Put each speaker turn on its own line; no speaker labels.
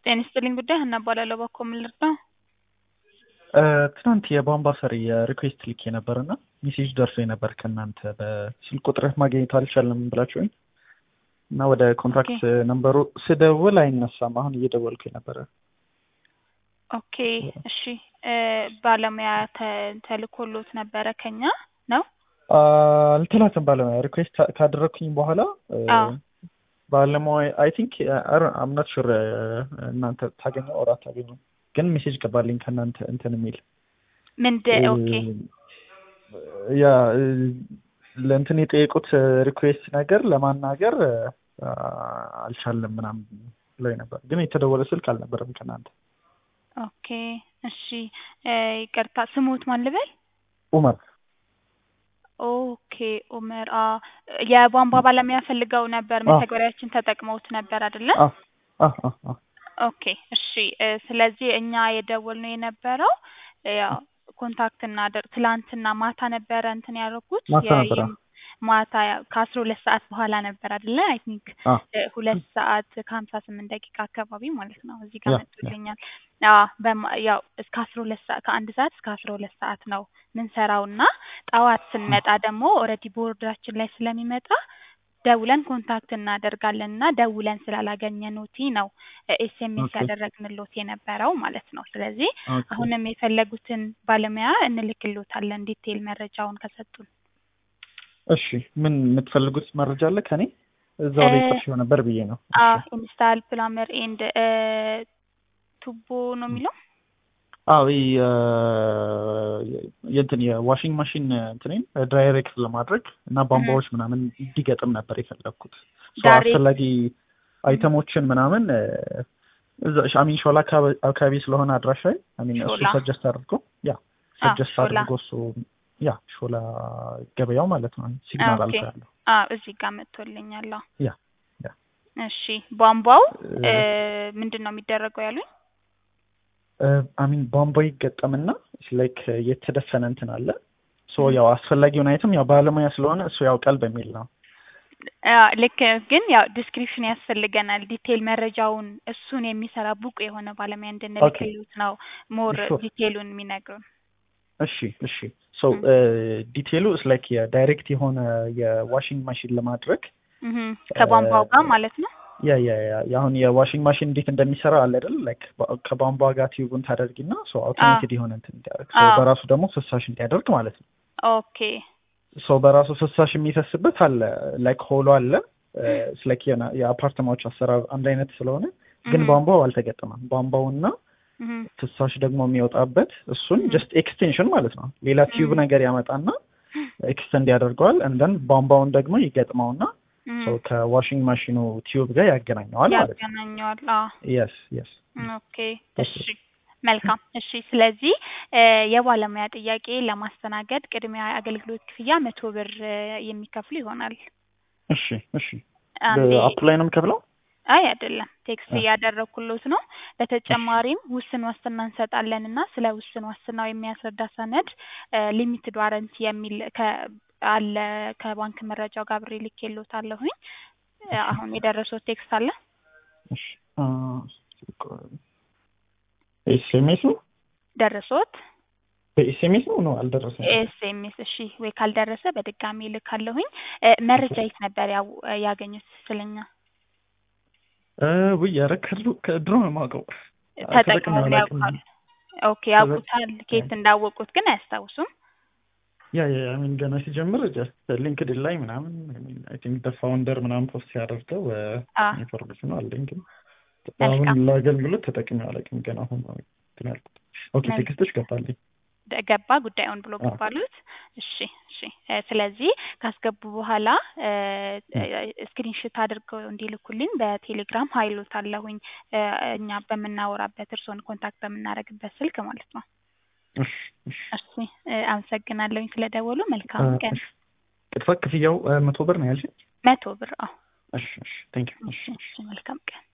ጤና ይስጥልኝ ጉዳይ ሀና እባላለሁ። በኮ ምን ልርዳው?
ትናንት የቧንቧ ሰሪ የሪኩዌስት ልኬ ነበር እና ሜሴጅ ደርሶ ነበር ከእናንተ በስልክ ቁጥርህ ማግኘት አልቻለም ብላችሁኝ እና ወደ ኮንታክት ነንበሩ ስደውል አይነሳም። አሁን እየደወልኩ ነበረ።
ኦኬ እሺ። ባለሙያ ተ- ተልኮሎት ነበረ ከኛ ነው?
አልተላትም ባለሙያ ሪኩዌስት ካደረግኩኝ በኋላ
አዎ።
ባለሙያ አይ ቲንክ አምናት ሹር እናንተ ታገኘው ኦር አታገኘው ግን ሜሴጅ ገባልኝ ከእናንተ እንትን የሚል
ምንድ ኦኬ
ያ ለእንትን የጠየቁት ሪኩዌስት ነገር ለማናገር አልቻለም ምናምን ብለው ነበር፣ ግን የተደወለ ስልክ አልነበረም ከእናንተ።
ኦኬ እሺ። ይቅርታ ስሙት ማን ልበል?
ኡመር
ኦኬ ኡመር። አ የቧንቧ ባለሙያ ፈልገው ነበር። መተግበሪያችን ተጠቅመውት ነበር አይደለ?
አ አ አ አ
ኦኬ እሺ። ስለዚህ እኛ የደወልነው የነበረው ያው ኮንታክት እናደር ትላንትና ማታ ነበረ እንትን ያደረኩት
ማታ ነበረ።
ማታ ከአስራ ሁለት ሰዓት በኋላ ነበር አይደለ? አይ ቲንክ
አ
ሁለት ሰዓት ከሀምሳ ስምንት ደቂቃ አካባቢ ማለት ነው። እዚህ ጋር
ያ፣ ያ።
መጥቶልኛል። አዎ በማ- ያው እስከ አስራ ሁለት ሰዓት ከአንድ ሰዓት እስከ አስራ ሁለት ሰዓት ነው ምንሰራው እና ጠዋት ስንመጣ ደግሞ ኦልሬዲ ቦርዳችን ላይ ስለሚመጣ ደውለን ኮንታክት እናደርጋለን እና ደውለን ስላላገኘኖቲ ነው ኤስኤምኤስ
ኦኬ
ያደረግንሎት የነበረው ማለት ነው። ስለዚህ
ኦኬ
አሁንም የፈለጉትን ባለሙያ እንልክሎታለን ዲቴይል መረጃውን ከሰጡን።
እሺ ምን የምትፈልጉት መረጃ አለ ከኔ? እዛው ላይ
እ-
ጽፌው ነበር ብዬ ነው።
አ
እሺ
ኢንስታል ፕላመር ኤንድ ቱቦ ነው የሚለው
አዎ ይህ የእንትን የዋሽንግ ማሽን እንትኔን ዳይሬክት ለማድረግ እና ቧንቧዎች ምናምን እንዲገጥም ነበር የፈለግኩት። ሶ
ዳይሬክት
አስፈላጊ አይተሞችን ምናምን እዛ አሚን ሾላ አካባቢ አካባቢ ስለሆነ አድራሻ አሚን እሱ
ሾላ
ሰጀስት አድርጎ ያ
አ
ሰጀስት
ሾላ
አድርጎ እሱ ያ ሾላ ገበያው ማለት ነው ሲግናል
ኦኬ
አልፎ ያለው
አ እዚህ ጋር መጥቶልኛል። አዎ።
ያ ያ
እሺ ቧንቧው
እ፣
ምንድን ነው የሚደረገው ያሉኝ?
አሚን ቧንቧ ይገጠምና ላይክ የተደፈነ እንትን አለ ሶ
እም።
ያው አስፈላጊውን አይተም ያው ባለሙያ ስለሆነ እሱ ያውቃል በሚል ነው።
አ ልክ ግን ያው ዲስክሪፕሽን ያስፈልገናል። ዲቴይል መረጃውን እሱን የሚሰራ ብቁ የሆነ ባለሙያ
ኦኬ
እንድንልክሉት ነው ሞር
ሹር
ዲቴይሉን የሚነግሩን።
እሺ እሺ ሶ
እም።
ዲቴሉ ላይክ የዳይሬክት የሆነ የዋሽንግ ማሽን ለማድረግ
እህም። ከቧንቧው ጋር ማለት ነው።
ያ ያ ያ አሁን የዋሽንግ ማሽን እንዴት እንደሚሰራ አለ አይደል? ላይክ ከቧንቧ ጋር ቲዩቡን ታደርጊና ሶ
አ
አውቶሜትድ የሆነ እንትን እንዲያደርግ ሶ
አዎ
በራሱ ደግሞ ፍሳሽ እንዲያደርግ ማለት ነው።
ኦኬ
ሶ በራሱ ፍሳሽ የሚፈስበት አለ ላይክ ሆሎ አለ ላይክ የአፓርትማዎች አሰራር አንድ አይነት ስለሆነ ግን
እህም።
ቧንቧው አልተገጠመም። ቧንቧውና
እህም።
ፍሳሽ ደግሞ የሚወጣበት እሱን
እህም።
ጀስት ኤክስቴንሽን ማለት ነው። ሌላ ቲዩብ
እህም።
ነገር ያመጣና ኤክስተንድ ያደርገዋል እንደን ቧንቧውን ደግሞ ይገጥመውና ሰው
እህም።
ከዋሽንግ ማሽኑ ቲዩብ ጋር ያገናኘዋል ማለት ነው።
ያገናኘዋል። አዎ
የስ የስ
ኦኬ እሺ መልካም እሺ ስለዚህ እ የባለሙያ ጥያቄ ለማስተናገድ ቅድሚያ አገልግሎት ክፍያ መቶ ብር እ የሚከፍሉ ይሆናል
እሺ እሺ
አንዴ
በአፕ ላይ ነው የምከፍለው?
አይ አይደለም ቴክስት
አ፣
እያደረግኩሎት ነው
እሺ
በተጨማሪም ውስን ዋስትና እንሰጣለን እና ስለ ውስን ዋስትናው የሚያስረዳ ሰነድ ሊሚትድ ዋረንቲ የሚል ከ አለ ከባንክ መረጃው ጋር አብሬ ልኬሎታለሁኝ እ
እሺ
አሁን የደረሰው ቴክስት አለ
እሺ አ፣ ኤስኤምኤስ ነው
ደረሶት
በኤስኤምኤስ ነው ነው አልደረሰኝም።
ኤስኤምኤስ እሺ ወይ ካልደረሰ በድጋሚ ልካለሁኝ እ መረጃ የት ነበር ያው ያገኙት ስለኛ
እ ውይ ኧረ ከድሮ ከድሮ ነው የማውቀው አ፣ ተጠቅሜ
ተጠቅመው
አላውቅም።
ያውቃሉ ኦኬ
ተጠቅ
ያውቁታል ኬት እንዳወቁት ግን አያስታውሱም
ያ ያ ሚን ገና ሲጀምር ጀስት ሊንክድን ላይ ምናምን አይ ቲንክ ደ ፋውንደር ምናምን ፖስት ሲያደርገው
አ
ኢንፎርሜሽኑ አለኝ ግን አሁን
መልካም
ለአገልግሎት ተጠቅሜ አላውቅም። ገና አሁን ነው እንትን ያልኩት። ኦኬ
መልካም
ቴክስቶች ገባልኝ።
ደ- ገባ ጉዳዩን ብሎ
አዎ
ገባሉት። እሺ እሺ እ ስለዚህ ካስገቡ በኋላ
እም፣
ስክሪንሽት አድርገው እንዲልኩልኝ በቴሌግራም ሀይሎት አለሁኝ እ እኛ በምናወራበት እርስዎን ኮንታክት በምናደርግበት ስልክ ማለት ነው።
እሺ እሺ
እሺ እ አመሰግናለሁኝ ስለደወሉ።
አ፣
መልካም ቀን።
እሺ ቅጥታ ክፍያው አ፣ መቶ ብር ነው ያልሽኝ?
መቶ ብር። አዎ
እሺ እሺ ቴንክ ዩ
እሺ
እሺ እሺ
እሺ መልካም ቀን።